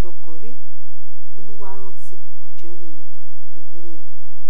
ọjọ́ kan rí olúwarántí ọ̀jẹ̀wùmí lóníròyìn.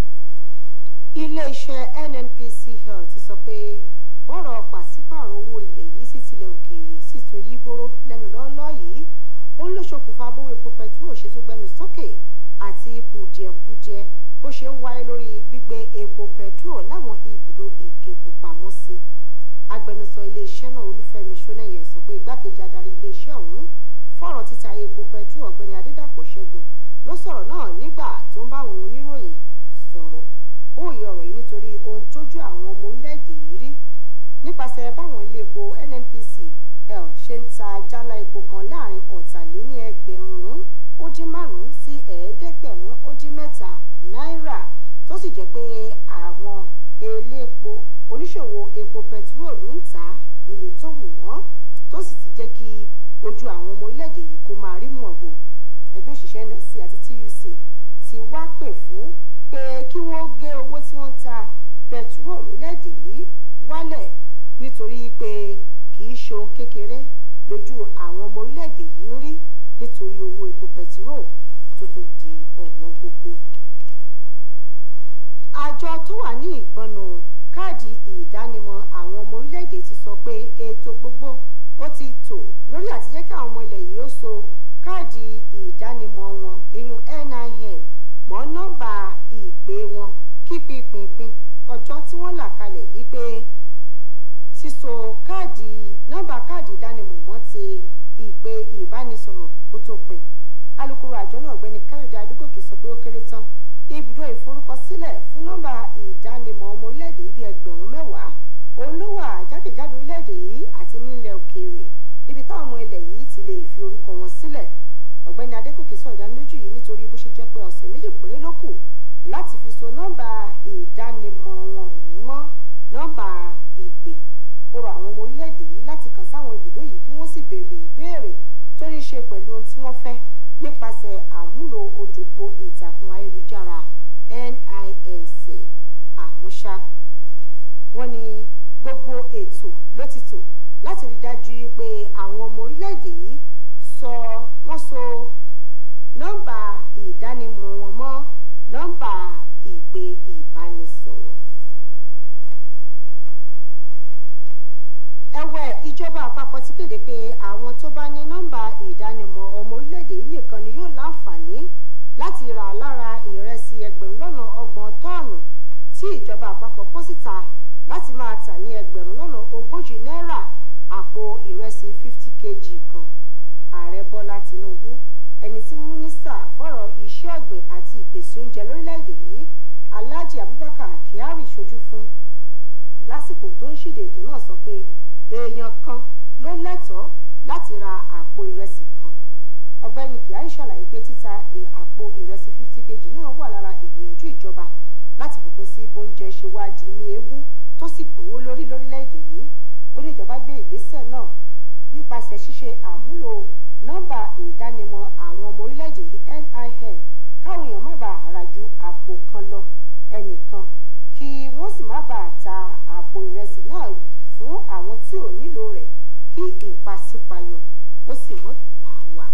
iléeṣẹ́ nnpcl ti sọ pé bọ́rọ̀ pàṣípààrọ̀ owó ilẹ̀ yìí sí tilẹ̀ òkèèrè sì tún yí bóró lẹ́nu lọ́ọ́lọ́ yìí ó ló ṣokùnfà bówó epo pẹtiró ṣe tún gbẹnu sókè àti kùdìẹ̀kudiẹ bó ṣe ń wáyé lórí gbígbé epo pẹtiró láwọn ibùdó ìkẹ́kọ̀ọ́pamọ́sí agbẹnusọ iléeṣẹ́ náà olúfẹ́mi ṣónẹ́yẹ sọ pé igbákejì adarí iléeṣẹ́ ọ̀hún fọ̀rọ̀ títa epo pẹtiró ọ̀gbẹ́ni adédàpọ̀ ṣẹ́gun ló sọ̀rọ̀ náà nígbà tó ń bá àwọn oníròyìn sọ̀rọ̀ ó yẹ ọ̀rọ̀ yìí nítorí ohun tójú àwọn ọmọ orílẹ̀-èdè yìí rí nípasẹ̀ báwọn ilé epo nnpcl ṣe ń ta jálá epo kan láàrin ọ̀tàléní ẹgbẹ̀rún ó dín márùn-ún sí ẹ̀ẹ́dẹ́gbẹ̀rún ó dín mẹ́ta náírà tó sì jẹ́ pé àwọn elépo oníṣòwò epo pẹtiróòlù ń tà á níye tó wù wọ́n tó sì ti jẹ́ kí ojú àwọn ọmọ orílẹ̀-èdè yìí kó máa rí mọ̀bò ẹgbẹ́ òṣìṣẹ́ nlc àti tuc ti wá pè fún pé kí wọ́n gé owó tí wọ́n ń ta pẹtiróòlù lẹ́ẹ̀dì yìí wálẹ̀ nítorí pé kì í ṣohun kékeré lójú àwọn ọmọ orílẹ̀-èdè yìí ń rí nítorí owó epo pẹtiróòlù tó tún di ọ̀wọ́n gógó. àjọ tó wà ní ìgbọnù káàdì ìdánimọ̀ àwọn ọmọ orílẹ̀-èdè ti sọ pé ètò gbogbo ó ti tò lórí àti jẹ́ kí àwọn ọmọ ilẹ̀ yìí ó so káàdì ìdánimọ̀ wọn eyín NIN mọ́ nọ́mbà ìpè wọn kí pínpín ọjọ́ tí wọ́n là kalẹ̀ yìí pé síso káàdì nọ́mbà káàdì ìdánimọ̀ mọ́ ti ìpè ìbánisọ̀rọ̀ kó tó pin alukoro àjọ náà ọ̀gbẹ́ni káyọ̀dé adúgòkè sọ pé ó kéré tán ibùdó ìforúkọsílẹ̀ fún nọ́mbà ìdánimọ̀ ọmọ orílẹ̀-èdè yìí bíi ẹgbẹ̀rún mẹ́wàá òun ló wà jákèjádò orílẹ̀-èdè yìí àti nílẹ̀ òkèèrè níbi táwọn ọmọ ilẹ̀ yìí ti lè fi orúkọ wọn sílẹ̀ ọ̀gbẹ́ni adégòkè sọ ìdánilójú yìí nítorí bó ṣe jẹ́ pé ọ̀sẹ̀ méjì péré ló kù láti fi so nọ́mbà ìdánimọ̀ wọn mọ́ nọ́mbà ìpè ó rọ àwọn ọmọ orílẹ̀-èdè yìí láti kàn sáwọn ibùdó yìí kí wọ́n sì béèrè ìbéèrè tó ní ṣe pẹ̀lú ohun tí wọ́n fẹ́ nípasẹ̀ àmúlò ojúpọ̀ ìtàkùn ayélujára NIMC àmúṣá wọ́n ní gbogbo ètò ló ti tò láti rí dájú pé àwọn ọmọ orílẹ̀-èdè yìí sọ wọ́n so nọ́mbà ìdánimọ̀ wọn mọ́ nọ́mbà ìpè ìbánisọ̀rọ̀. ẹ̀wẹ̀ ìjọba àpapọ̀ ti kéde pé àwọn tó bá ní nọ́mbà ìdánimọ̀ ọmọ orílẹ̀-èdè yìí nìkan ni yóò láǹfààní láti rà lára ìrẹsì ẹgbẹ̀rún lọ́nà ọgbọ̀n tọ́ọ̀nù tí ìjọba àpapọ̀ kó síta láti máa tà ní ẹgbẹ̀rún lọ́nà ogójì náírà àpò ìrẹsì fifty kg kan ààrẹ bọ́lá tinubu ẹni tí mínísítà fọ̀rọ̀ iṣẹ́ ọ̀gbìn àti ìpèsè oúnjẹ lórílẹ̀‐èdè yìí alhaji abubakar kyari ṣojú fún lásìkò tó ń ṣíde ètò náà sọ pé èèyàn kan ló lẹ́tọ̀ọ́ láti ra àpò ìrẹsì kan ọ̀gbẹ́ni kyari ṣàlàyé pé títa àpò ìrẹsì fifty kg náà wà lára ìgbìyànjú ìjọba láti fòpin sí bóúnjẹ ṣe wá di mí eégún tó sì gbówó lórí lórílẹ̀‐èdè yìí ó ní ìjọba gbé ìgbésẹ̀ náà nípasẹ̀ ṣíṣe àmúlò nọ́mbà ìdánimọ̀ àwọn ọmọ orílẹ̀-èdè yìí NIN káwọn èèyàn má bàa rà ju àpò kan lọ ẹnìkan kí wọ́n sì má bàa ta àpò ìrẹsì náà fún àwọn tí ò nílò rẹ̀ kí ìpàsípayọ ó sì mọ́ bà wá.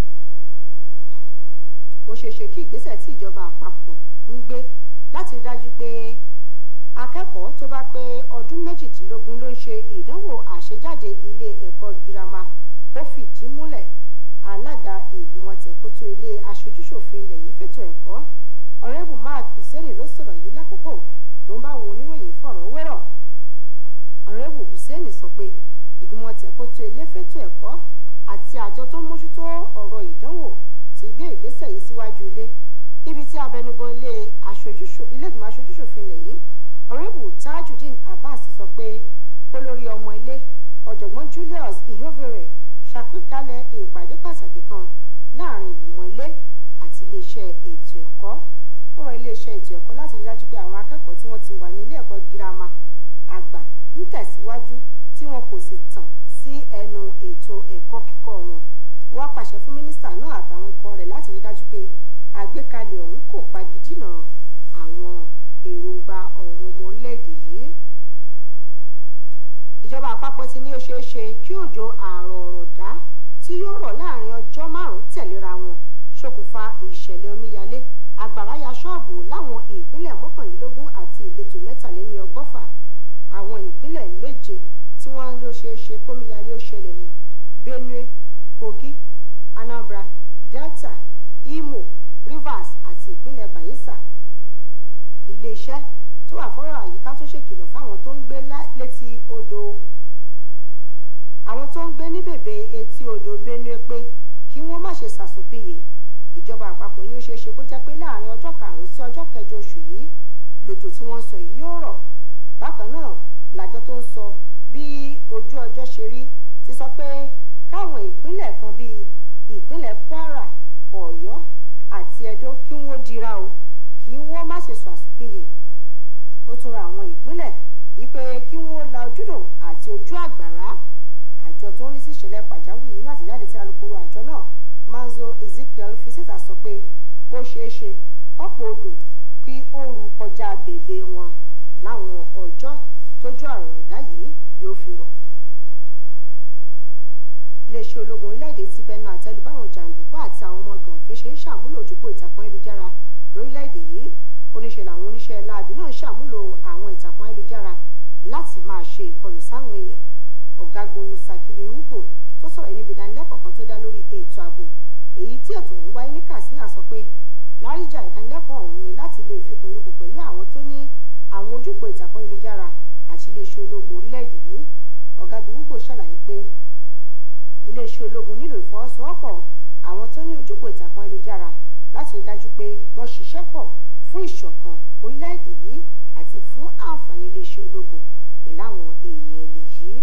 ó ṣeé ṣe kí ìgbésẹ̀ tí ìjọba àpapọ̀ ń gbé láti dájú pé akẹ́kọ̀ọ́ tó bá pé ọdún méjìdínlógún ló ń ṣe ìdánwò àṣejáde ilé ẹ̀kọ́ girama kó fìdí múlẹ̀ alága ìgbìmọ̀ tẹ̀kótó ilé aṣojúṣòfin ilẹ̀ yìí fètò ẹ̀kọ́ ọ̀rẹ́bù mark hussein ló sọ̀rọ̀ yìí lákòókò tó ń bá àwọn oníròyìn fọ̀rọ̀ wérọ̀ ọ̀rẹ́bù hussein sọ pé ìgbìmọ̀ tẹ̀kótó ilé fètò ẹ̀kọ́ àti àjọ tó ń mójútó ọ̀rọ̀ ìdánwò ti gbé ìgbésẹ̀ yìí síwájú ilé níbi tí abẹnugan ilé ìgbìmọ̀ aṣojúṣòfin ilẹ̀ yìí ọ̀rẹ́bù tajudeen abbas sọ pé kó lórí ọmọ ilé ọ̀jọ̀gbọ́n julius ihovere ṣàpèkálẹ̀ ìpàdé pàtàkì kan láàrin ìgbìmọ̀ ilé àti iléeṣẹ́ ètò ẹ̀kọ́ ó rọ iléeṣẹ́ ètò ẹ̀kọ́ láti rí dájú pé àwọn akẹ́kọ̀ọ́ tí wọ́n ti wà ní ilé ẹ̀kọ́ girama àgbà ń tẹ̀síwájú tí wọn kò sì tàn sí ẹnu ètò ẹ̀kọ́ kíkọ́ wọn wọ́n pàṣẹ fún mínísítà náà àtàwọn ikọ̀ rẹ̀ láti rí dájú pé àgbékalẹ̀ ọ̀hún kò pagidínà àwọn èròǹgbà ọ̀hún ọmọ orílẹ̀-èdè yìí ìjọba àpapọ̀ ti ní ó ṣeé ṣe kí òjò àrọ̀ ọ̀rọ̀ dá tí yóò rọ̀ láàrin ọjọ́ márùn-ún tẹ̀léra wọn ààbò láwọn ìpínlẹ̀ mọ́kànlélógún àti ìletò mẹ́tàléní ọgọ́fà àwọn ìpínlẹ̀ méje tí wọ́n ló ṣeé ṣe kómíyalé ó ṣẹlẹ̀ ní benue kogi anambra delta imo rivers àti ìpínlẹ̀ bayelsa iléeṣẹ́ tó wà fọ́rọ̀ àyíká tó ṣèkìlọ̀ fáwọn tó ń gbé létí odò àwọn tó ń gbé ní bèbè etí odò benue pé kí wọ́n má ṣe sàsùnpìyè ìjọba àpapọ̀ ni ó ṣeé ṣe kó jẹ́ pé láàrin ọjọ́ karùn-ún sí ọjọ́ kẹjọ oṣù yìí lòjò tí wọ́n ń sọ yìí yóò rọ̀ bákan náà làjọ tó ń sọ bí ojú ọjọ́ ṣe rí ti sọ pé káwọn ìpínlẹ̀ kan bíi ìpínlẹ̀ kwara ọ̀yọ́ àti ẹdó kí wọ́n dira o kí wọ́n má ṣe sọ àsùnpìyè ó tún ra àwọn ìpínlẹ̀ yìí pé kí wọ́n la ojúdò àti ojú àgbàrá àjọ tó ń rí sí ìṣẹ̀lẹ̀ pàjáwìrì nínú àtẹ̀jáde tí alukoro àjọ náà manzo ezekiel fi síta sọ pé ó ṣeé ṣe kọ́pọ̀ odò kí ó ru kọjá bèbè wọn láwọn ọjọ́ tójú àròdá yìí yóò fi rọ̀. iléeṣẹ́ ológun orílẹ̀-èdè ti bẹnu àtẹ́lu báwọn jàǹdùkú àti àwọn ọmọ gànfẹ́ ṣe ń ṣàmúlò ojúpọ̀ ìtàkùn ayélujára lórílẹ̀-èdè yìí oníṣẹ́ làwọn oníṣẹ́ láabi náà ń ṣàmúlò àwọn ìtàkùn ayélujára láti máa ṣe ìkọlù sáwọn èèyàn ọ̀gágun nusakiri ugbo tó sọ̀rọ̀ yìí níbi ìdánilẹ́kọ̀ọ́ kan tó dá lórí ètò ààbò èyí tí ètò ọ̀hún wáyé ní katsina sọ pé láríjà ìdánilẹ́kọ̀ọ́ ọ̀hún ni láti lè fikùnlukùn pẹ̀lú àwọn tó ní àwọn ojúpọ̀ ìtàkùn ayélujára àti iléeṣẹ́ ológun orílẹ̀-èdè yìí ọ̀gágun ugbo ṣàlàyé pé iléeṣẹ́ ológun nílò ìfọwọ́sowọ́pọ̀ àwọn tó ní ojúpọ̀ ìtàkùn ayélujára láti rí dájú pé wọ́n ṣiṣẹ́ pọ̀ fún ìṣọ̀kan orílẹ̀-èdè yìí àti fún àǹfààní iléeṣẹ́ ológun pẹ̀lú àwọn èèyàn ilẹ̀ yìí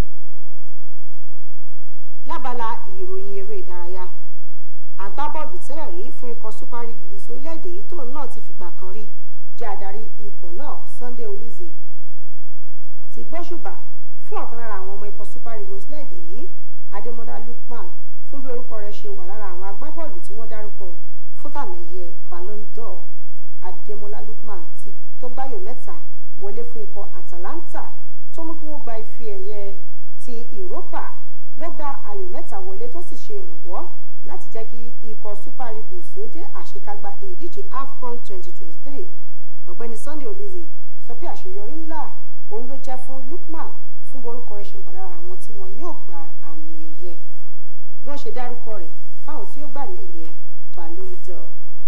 lábala ìròyìn eré ìdárayá agbábọ́ọ̀lù tẹ́lẹ̀ rí fún ikọ̀ super eagles orílẹ̀-èdè yìí tóun náà ti fìgbà kan rí jẹ́ adarí ikọ̀ náà sunday olize ti gbóṣùbà fún ọ̀kan lára àwọn ọmọ ikọ̀ super eagles lẹ́ẹ̀dẹ̀ yìí adémọ́lá lukman fún bí orúkọ rẹ̀ ṣe wà lára àwọn agbábọ́ọ̀lù tí wọ́n dárúkọ fún tàmẹ̀yẹ ballon d'or adémọ́lá lukman ti tó gbáyò mẹ́ta wọlé fún ikọ̀ atalanta tó mú kí wọ́n gba ife ẹ̀yẹ ti europa ló gba ayò mẹ́ta wọlé tó sì ṣe ìrànwọ́ láti jẹ́ kí ikọ̀ super eagles ó dé àṣekágbá ìdíje afcon 2023 ọ̀gbẹ́ni sunday olize sọ pé àṣeyọrí ńlá òun ló jẹ́ fún lukman fún borúkọ rẹ̀ ṣe wà lára àwọn tí wọn yóò gba àmì ẹ̀yẹ bí wọ́n ṣe dárúkọ rẹ̀ fáwọn tí yóò gbà àmì ẹ̀yẹ ballon d'or.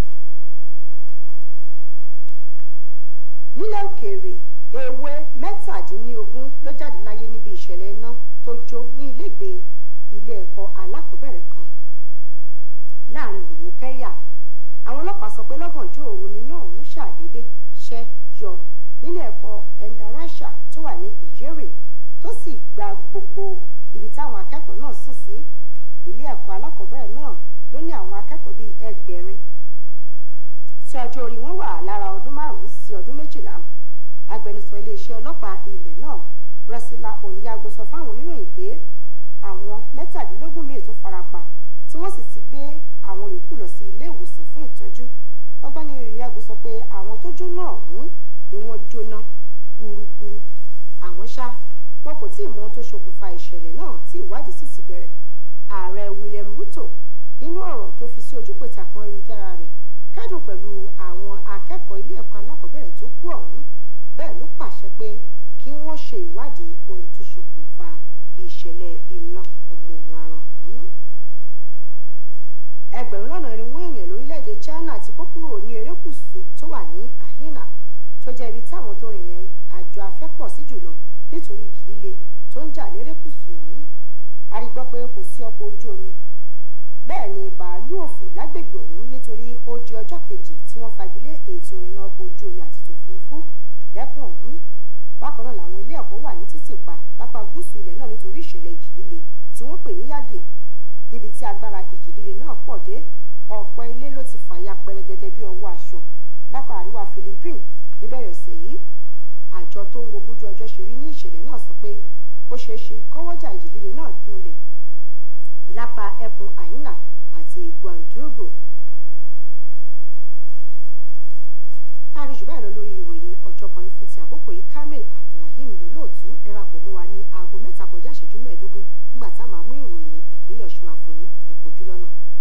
nílẹ̀ òkèèrè ewé mẹ́tàdínlógún ló jáde láyé níbi ìṣẹ̀lẹ̀ iná tó jó ní ilégbèé ilé ẹ̀kọ́ alákọ̀ọ́bẹ̀rẹ̀ kan láàrin gbùngbùn kẹ́yà àwọn ọlọ́pàá sọ pé lọ́gànjọ́ òru níná ọ̀hún ṣàdédé ṣẹ́ yọ nílé ẹ̀kọ́ endarasha tó wà ní ìyérè tó sì gba gbogbo ibi táwọn akẹ́kọ̀ọ́ náà sùn sí ilé ẹ̀kọ́ alákọ̀ọ́bẹ̀rẹ̀ náà ló ní àwọn akẹ́kọ̀ọ́ bíi ẹgbẹ̀rin tí ọjọ́ orí wọn wà lára ọdún márùn-ún sí ọdún méjìlá agbẹnusọ iléeṣẹ́ ọlọ́pàá ilẹ̀ náà rẹ́sílà òǹyàgbọ́ sọ fáwọn oníròyìn pé àwọn mẹ́tàdínlógún míì tún farapa tí wọ́n sì ti gbé àwọn yòókù lọ sí ilé ìwòsàn fún ìtọ́jú ọgbẹ́ni òǹyàgbọ́ sọ pé àwọn tó jóná ọ̀hún ni wọ́n jóná gbúrúgbúrú àwọn ṣá wọn kò tí ì mọ ohun tó ṣokùnfà ìṣẹ̀lẹ̀ náà tí ìwádìí sì ti bẹ̀rẹ̀ ààrẹ William Ruto nínú ọ̀rọ̀ tó fi sí ojúpọ̀ ìtàkùn ayélujára rẹ̀ kẹ́dùn pẹ̀lú àwọn akẹ́kọ̀ọ́ ilé ẹ̀kọ́ alákọ̀ọ́bẹ̀rẹ̀ tó kú ọ̀hún bẹ́ẹ̀ ló pàṣẹ pé kí wọ́n ṣe ìwádìí ohun tó ṣokùnfà ìṣẹ̀lẹ̀ iná ọmọ rárá ọ̀hún. ẹgbẹ̀rún lọ́nà irinwó èèyàn lórílẹ̀‐èdè China ti kó kúrò ní erékùṣù tó wà ní Ahina tó jẹ́ ibi táwọn tó rìnrìn àjò afẹ́ pọ̀ sí jùlọ nítorí ìjì líle tó ń jà lérékùṣù ọ̀hún. a rí gbọ́ pé kò sí ọkọ̀ ojú omi bẹ́ẹ̀ ni bàálù òfò lágbègbè ọ̀hún nítorí ó di ọjọ́ kejì tí wọ́n fagilé ètò ìrìnnà ọkọ̀ ojú omi àti tòfurufú lẹ́kùn ọ̀hún bákan náà làwọn ilé ẹ̀kọ́ wà ní títì pa lápá gúúsù ilẹ̀ náà nítorí ìṣẹ̀lẹ̀ ìjì líle tí wọ́n pè ní yágè níbi tí agbára ìjì líle náà pọ̀ dé ọ̀pọ̀ ilé ló ti fàya pẹrẹgẹdẹ bí ọwọ́ aṣọ lápá àríwá Philippines níbẹ̀rẹ̀ ọ̀sẹ̀ yìí àjọ tó ń wo bójú ọjọ́ ṣe rí ní ìṣẹ̀lẹ̀ náà sọ pé ó ṣeé ṣe kọ́wọ́jà ìjì líle náà dúnlẹ̀ lápá ẹkùn àyínà àti guandugo. àríjù báyìí lọ lórí ìròyìn ọjọ́ kan ní fún ti àkókò yìí kamil abdulrahim lólóòtú ẹ darapọ̀ mọ́ wa ní aago mẹ́ta kọjá ìṣẹ́jú mẹ́ẹ̀ẹ́dógún nígbà tá a máa mú ìròyìn ìpínlẹ̀ ọ̀ṣun wá fún yín ẹ kú ojú lọ́nà.